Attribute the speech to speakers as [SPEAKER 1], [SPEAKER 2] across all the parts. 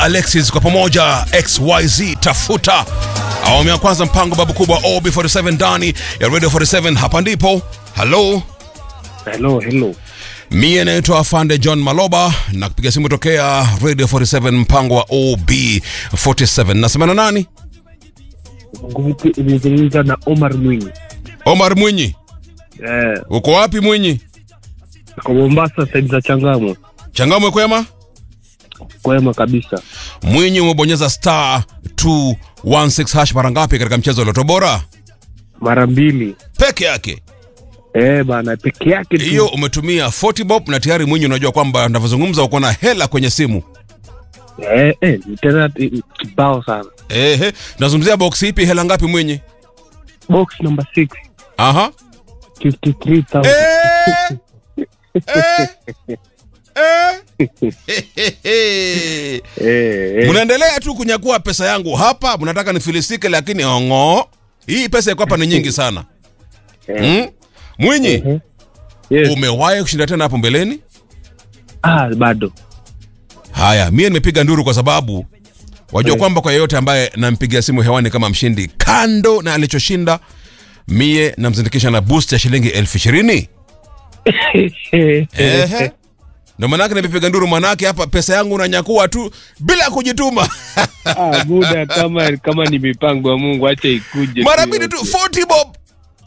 [SPEAKER 1] Alexis kwa pamoja XYZ tafuta awamu ya kwanza mpango babu kubwa OB47 ndani ya Radio 47 hapa ndipo halo
[SPEAKER 2] Hello, hello.
[SPEAKER 1] mie naitwa Afande John Maloba na kupiga simu tokea Radio 47 mpango wa OB47 nasemana nani
[SPEAKER 2] Nizungumza na Omar Mwinyi.
[SPEAKER 1] Omar Mwinyi
[SPEAKER 2] Eh,
[SPEAKER 1] uko wapi Mwinyi
[SPEAKER 2] kwa Mombasa side za Changamwe.
[SPEAKER 1] changamwe kwema
[SPEAKER 2] Kwema kabisa.
[SPEAKER 1] Mwinyi umebonyeza star 216 hash mara ngapi katika mchezo wa Loto Bora
[SPEAKER 2] Mara mbili.
[SPEAKER 1] peke yake
[SPEAKER 2] Eh, bana peke yake tu.
[SPEAKER 1] hiyo umetumia 40 bob na tayari Mwinyi unajua kwamba navyozungumza uko na hela kwenye simu
[SPEAKER 2] Eh, eh, ni tena eh, kibao sana.
[SPEAKER 1] ehe tunazungumzia box ipi hela ngapi Mwinyi
[SPEAKER 2] Box number 6,
[SPEAKER 1] aha
[SPEAKER 2] 53,000.
[SPEAKER 1] Eh! Eh! Eh!
[SPEAKER 2] Eh, eh.
[SPEAKER 1] mnaendelea tu kunyakua pesa yangu hapa mnataka nifilisike lakini ongo hii pesa iko hapa ni nyingi sana
[SPEAKER 2] Eh.
[SPEAKER 1] mm? Mwinyi
[SPEAKER 2] Eh. Yes.
[SPEAKER 1] umewahi kushinda tena hapo mbeleni
[SPEAKER 2] Ah, bado.
[SPEAKER 1] haya mie nimepiga nduru kwa sababu wajua
[SPEAKER 2] Eh.
[SPEAKER 1] kwamba kwa yeyote ambaye nampigia simu hewani kama mshindi kando na alichoshinda mie namzindikisha na boost ya shilingi elfu ishirini Ehe. ndo manake nimepiga nduru manake hapa pesa yangu unanyakua tu bila kujituma
[SPEAKER 2] Ah, muda kama kama ni mipango ya Mungu acha ikuje.
[SPEAKER 1] mara
[SPEAKER 2] tu
[SPEAKER 1] mbili tu
[SPEAKER 2] yote.
[SPEAKER 1] 40 bob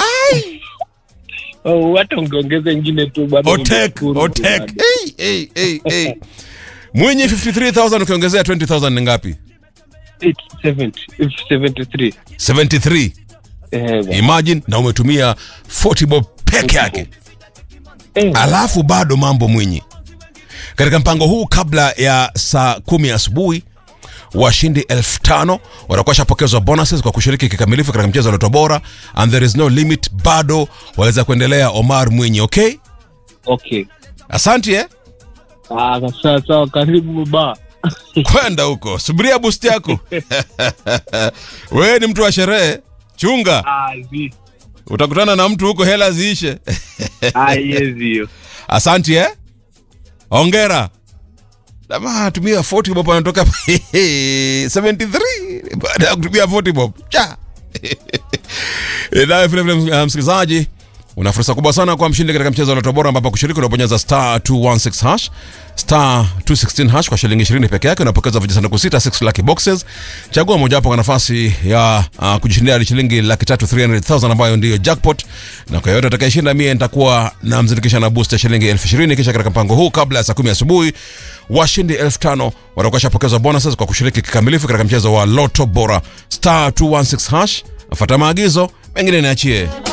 [SPEAKER 2] Oh, hata ungeongeza ingine tu bado.
[SPEAKER 1] otek
[SPEAKER 2] ningeshukuru
[SPEAKER 1] otek
[SPEAKER 2] bado.
[SPEAKER 1] hey, hey, hey, hey. mwinyi 53000 ukiongezea 20000 ni ngapi
[SPEAKER 2] 870, 73.
[SPEAKER 1] 73
[SPEAKER 2] Eh, bana.
[SPEAKER 1] imagine na umetumia 40 bob peke yake
[SPEAKER 2] Eh,
[SPEAKER 1] alafu bado mambo mwinyi katika mpango huu kabla ya saa kumi asubuhi washindi elfu tano watakuwa shapokezwa bonuses kwa kushiriki kikamilifu katika mchezo wa Loto Bora and there is no limit bado waweza kuendelea omar mwinyi okay
[SPEAKER 2] okay.
[SPEAKER 1] asante eh?
[SPEAKER 2] Ah, sawa sawa, karibu baba.
[SPEAKER 1] kwenda huko subiria boost yako wewe ni mtu wa sherehe chunga
[SPEAKER 2] Ah, zi.
[SPEAKER 1] utakutana na mtu huko hela ziishe
[SPEAKER 2] Ah, yes, hiyo.
[SPEAKER 1] Asante eh? Ongera. Jamaa tumia 40 bob anatoka 73 baada ya kutumia 40 bob. Cha. Naye vile vile uh, msikilizaji una fursa kubwa sana kwa mshindi katika mchezo wa Loto Bora ambapo kushiriki unabonyeza star 216 hash star 216 hash kwa shilingi 20 peke yake unapokeza vijisanduku sita 6 lucky boxes. Chagua mojawapo kwa nafasi ya uh, kujishindia hadi shilingi laki tatu 300,000 ambayo ndiyo jackpot, na kwa yote atakayeshinda mie nitakuwa namzindikisha na boost ya shilingi elfu ishirini kisha katika mpango huu kabla ya saa kumi asubuhi washindi elfu tano watakuwa shapokezwa bonuses kwa kushiriki kikamilifu katika mchezo wa Loto Bora star 216 hash. Fuata maagizo mengine niachie.